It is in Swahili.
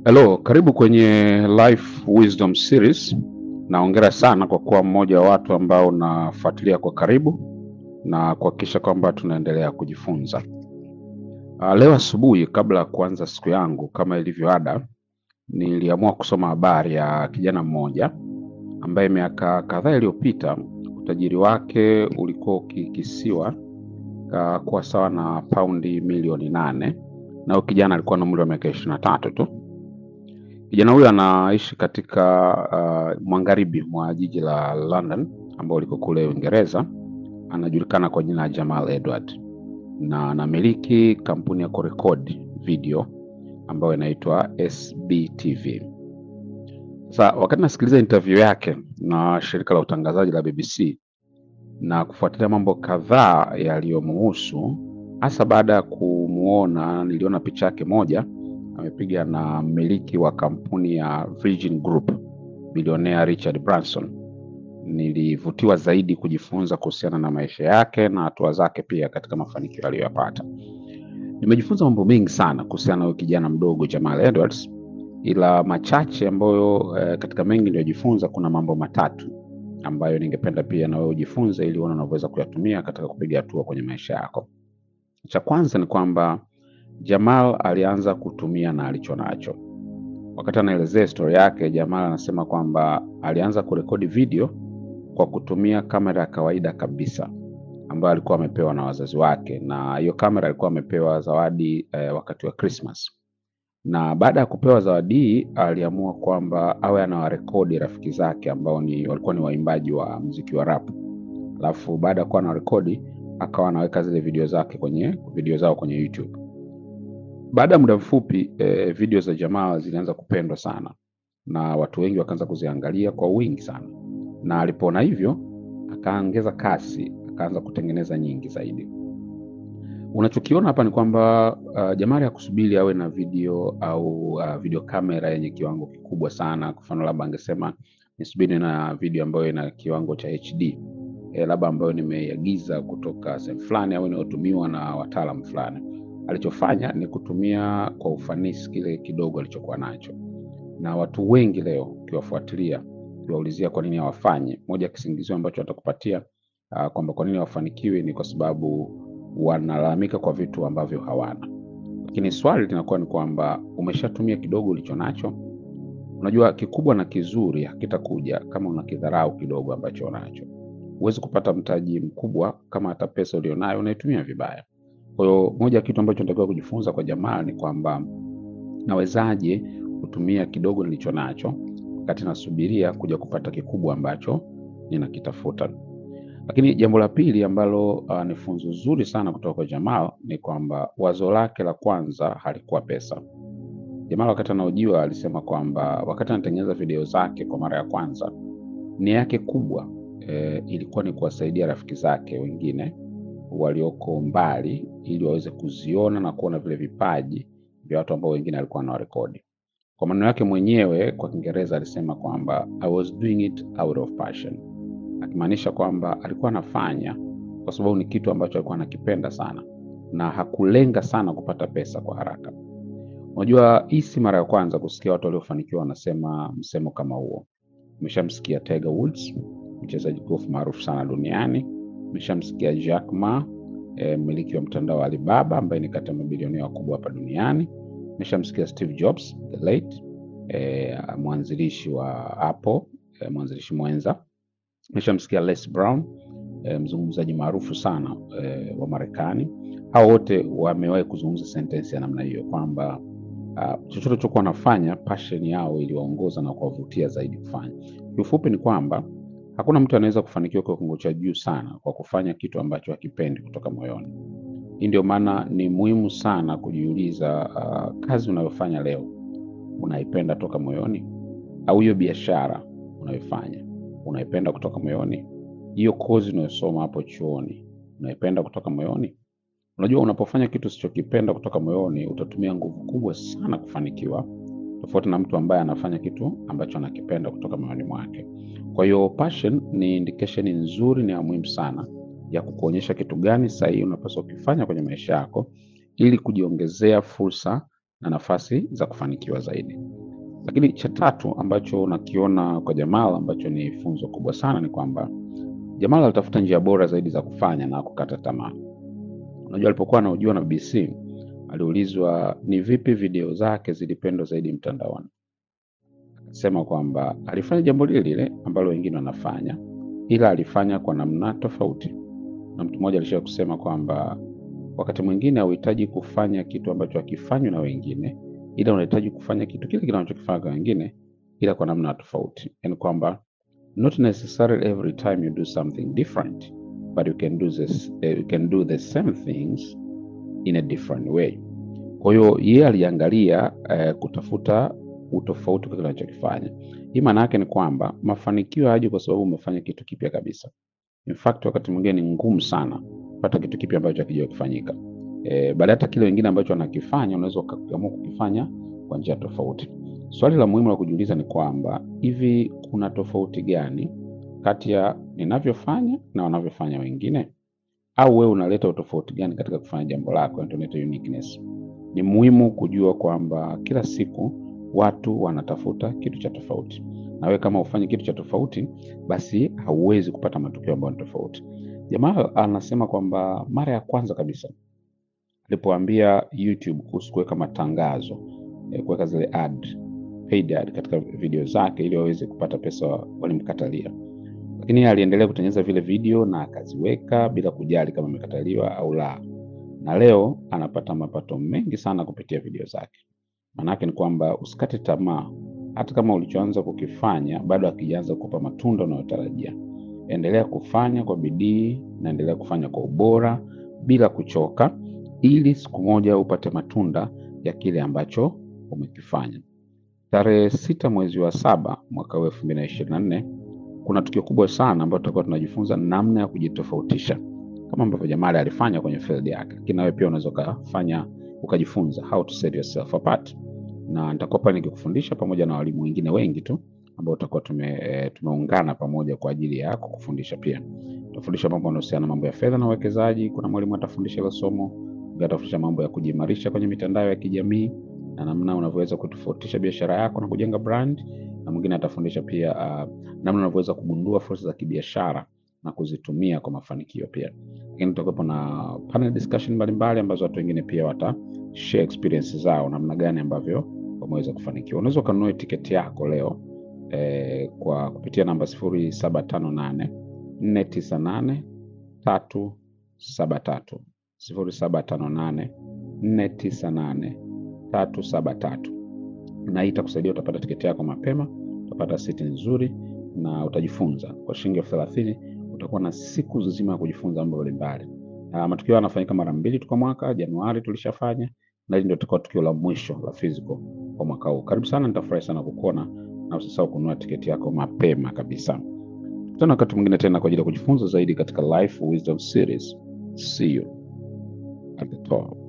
Hello, karibu kwenye Life Wisdom Series. Naongera sana kwa kuwa mmoja wa watu ambao unafuatilia kwa karibu na kuhakikisha kwamba tunaendelea kujifunza. Uh, leo asubuhi kabla ya kuanza siku yangu kama ilivyo ada, niliamua kusoma habari ya kijana mmoja ambaye miaka kadhaa iliyopita utajiri wake ulikuwa ukikisiwa uh, kuwa sawa na paundi milioni nane na huyo kijana alikuwa na umri wa miaka ishirini na tatu tu. Kijana huyo anaishi katika uh, magharibi mwa jiji la London ambao liko kule Uingereza. Anajulikana kwa jina la Jamal Edward na anamiliki kampuni ya kurekodi video ambayo inaitwa SBTV. Sasa wakati nasikiliza interview yake na shirika la utangazaji la BBC na kufuatilia mambo kadhaa yaliyomuhusu, hasa baada ya kumuona, niliona picha yake moja amepiga na mmiliki wa kampuni ya Virgin Group bilionea Richard Branson. Nilivutiwa zaidi kujifunza kuhusiana na maisha yake na hatua zake pia katika mafanikio aliyoyapata. Nimejifunza mambo mengi sana kuhusiana na huyu kijana mdogo Jamal Edwards, ila machache ambayo eh, katika mengi niliyojifunza, kuna mambo matatu ambayo ningependa pia na wewe ujifunze ili uone unavyoweza kuyatumia katika kupiga hatua kwenye maisha yako. Cha kwanza ni kwamba Jamal alianza kutumia na alicho nacho. Wakati anaelezea historia yake, Jamal anasema kwamba alianza kurekodi video kwa kutumia kamera ya kawaida kabisa ambayo alikuwa amepewa na wazazi wake, na hiyo kamera alikuwa amepewa zawadi eh, wakati wa Christmas. Na baada ya kupewa zawadi hii, aliamua kwamba awe anawarekodi rafiki zake ambao ni walikuwa ni waimbaji wa muziki wa rap. Alafu baada ya kuwa anarekodi, akawa anaweka zile video zake kwenye video zao kwenye YouTube. Baada ya muda mfupi eh, video za Jamal zilianza kupendwa sana na watu wengi wakaanza kuziangalia kwa wingi sana, na alipoona hivyo akaongeza kasi, akaanza kutengeneza nyingi zaidi. Unachokiona hapa ni kwamba uh, Jamal hakusubiri awe na video au uh, video kamera yenye kiwango kikubwa sana. Kwa mfano, labda angesema nisubiri na video ambayo ina kiwango cha HD eh, labda ambayo nimeiagiza kutoka sehemu fulani au inayotumiwa na wataalamu fulani alichofanya ni kutumia kwa ufanisi kile kidogo alichokuwa nacho, na watu wengi leo ukiwafuatilia, ukiwaulizia kwa nini hawafanye, moja ya kisingizio ambacho watakupatia uh, kwamba kwa nini hawafanikiwi ni kwa sababu wanalalamika kwa vitu ambavyo hawana. Lakini swali linakuwa ni kwamba umeshatumia kidogo ulicho nacho. Unajua, kikubwa na kizuri hakitakuja kama unakidharau kidogo ambacho unacho. Huwezi kupata mtaji mkubwa kama hata pesa ulionayo unaitumia vibaya. Kwa hiyo moja ya kitu ambacho natakiwa kujifunza kwa Jamal ni kwamba nawezaje kutumia kidogo nilicho nacho wakati nasubiria kuja kupata kikubwa ambacho ninakitafuta. Lakini jambo la pili ambalo uh, ni funzo zuri sana kutoka kwa Jamal ni kwamba wazo lake la kwanza halikuwa pesa. Jamal wakati anaojiwa alisema kwamba wakati anatengeneza video zake kwa mara ya kwanza, nia yake kubwa eh, ilikuwa ni kuwasaidia rafiki zake wengine walioko mbali ili waweze kuziona na kuona vile vipaji vya watu ambao wengine alikuwa anawarekodi. Kwa maneno yake mwenyewe kwa Kiingereza alisema kwamba I was doing it out of passion, akimaanisha kwamba alikuwa anafanya kwa sababu ni kitu ambacho alikuwa anakipenda sana na hakulenga sana kupata pesa kwa haraka. Unajua, hii si mara ya kwanza kusikia watu waliofanikiwa wanasema msemo kama huo. Umeshamsikia Tiger Woods, mchezaji golf maarufu sana duniani Umeshamsikia Jack Ma eh, mmiliki wa mtandao wa Alibaba ambaye ni kati ya mabilionea wakubwa hapa duniani. Umeshamsikia Steve Jobs the late eh, mwanzilishi wa Apple eh, mwanzilishi mwenza. Umeshamsikia Les Brown eh, mzungumzaji maarufu sana eh, wa Marekani. Hao wote wamewahi kuzungumza sentensi ya namna hiyo kwamba uh, chochote chokuwa wanafanya passion yao iliwaongoza na kuwavutia zaidi kufanya. Kiufupi ni kwamba hakuna mtu anaweza kufanikiwa kwa kiwango cha juu sana kwa kufanya kitu ambacho hakipendi kutoka moyoni. Hii ndio maana ni muhimu sana kujiuliza, uh, kazi unayofanya leo unaipenda toka moyoni, au hiyo biashara unayofanya unaipenda kutoka moyoni? Hiyo kozi unayosoma hapo chuoni unaipenda kutoka moyoni? Unajua, unapofanya kitu usichokipenda kutoka moyoni, utatumia nguvu kubwa sana kufanikiwa, tofauti na mtu ambaye anafanya kitu ambacho anakipenda kutoka moyoni mwake. Kwa hiyo passion ni indication nzuri, ni ya muhimu sana ya kukuonyesha kitu gani sahihi unapaswa kukifanya kwenye maisha yako ili kujiongezea fursa na nafasi za kufanikiwa zaidi. Lakini cha tatu ambacho nakiona kwa Jamal ambacho ni funzo kubwa sana ni kwamba Jamal alitafuta njia bora zaidi za kufanya na kukata tamaa. Unajua, alipokuwa anahojiwa na BBC aliulizwa ni vipi video zake zilipendwa zaidi mtandaoni. Akasema kwamba alifanya jambo lile lile ambalo wengine wanafanya, ila alifanya kwa namna tofauti. Na mtu mmoja alishawahi kusema kwamba wakati mwingine hauhitaji kufanya kitu ambacho hakifanywi na wengine, ila unahitaji kufanya kitu kile kile unachokifanya kwa wengine, ila kwa namna tofauti, yaani kwamba not necessarily every time you do something different but you can do this, uh, you can do the same things in a different way. Kwa hiyo yeye aliangalia uh, kutafuta utofauti kwa kile anachokifanya. Hii maana yake ni kwamba mafanikio hayaji kwa sababu umefanya kitu kipya kabisa. In fact, wakati mwingine ni ngumu sana kupata kitu kipya ambacho hakija kufanyika. E, baada hata kile wengine ambacho wanakifanya unaweza ukaamua kukifanya kwa njia tofauti. Swali la muhimu la kujiuliza ni kwamba hivi kuna tofauti gani kati ya ninavyofanya na wanavyofanya wengine, au wewe unaleta utofauti gani katika kufanya jambo lako, tunaita uniqueness. Ni muhimu kujua kwamba kila siku watu wanatafuta kitu cha tofauti, na wewe kama ufanye kitu cha tofauti, basi hauwezi kupata matokeo ambayo ni tofauti. Jamaa anasema kwamba mara ya kwanza kabisa alipoambia YouTube kuhusu kuweka matangazo, eh, kuweka zile ad, paid ad katika video zake ili waweze kupata pesa, walimkatalia lakini yeye aliendelea kutengeneza vile video na akaziweka bila kujali kama imekataliwa au la, na leo anapata mapato mengi sana kupitia video zake. Maanake ni kwamba usikate tamaa, hata kama ulichoanza kukifanya bado hakijaanza kukupa matunda unayotarajia. Endelea kufanya kwa bidii na endelea kufanya kwa ubora bila kuchoka, ili siku moja upate matunda ya kile ambacho umekifanya. Tarehe sita mwezi wa saba mwaka huu elfu mbili na ishirini na nne kuna tukio kubwa sana ambalo tutakuwa tunajifunza namna ya kujitofautisha kama ambavyo Jamali alifanya kwenye field yake, lakini nawe pia unaweza ukafanya ukajifunza how to set yourself apart, na nitakuwa pale nikikufundisha pamoja na walimu wengine wengi tu ambao tutakuwa tume, e, tumeungana pamoja kwa ajili ya kukufundisha pia. Tutafundisha mambo yanayohusiana na mambo ya fedha na uwekezaji. Kuna mwalimu atafundisha hilo somo, mwingine atafundisha mambo ya kujiimarisha kwenye mitandao ya kijamii na namna unavyoweza kutofautisha biashara yako na kujenga brand na mwingine atafundisha pia uh, namna unavyoweza kugundua fursa za kibiashara na kuzitumia kwa mafanikio pia. Lakini tutakuwepo na panel discussion mbalimbali ambazo watu wengine pia wata share experience zao namna gani ambavyo wameweza kufanikiwa. Unaweza ukanunua tiketi yako leo eh, kwa kupitia namba sifuri saba tano nane nne tisa nane tatu saba tatu sifuri saba tano nane nne tisa nane tatu saba tatu na hii itakusaidia, utapata tiketi yako mapema, utapata siti nzuri na utajifunza kwa shilingi elfu thelathini. Utakuwa na siku nzima ya kujifunza mambo mbalimbali. Uh, matukio yanafanyika mara mbili tu kwa mwaka. Januari tulishafanya na hili ndio tutakuwa tukio la mwisho la physical kwa mwaka huu. Karibu sana, nitafurahi sana kukuona na usisahau kununua tiketi yako mapema kabisa. Tukutane wakati mwingine tena kwa ajili ya kujifunza zaidi katika Life Wisdom Series. See you at the top.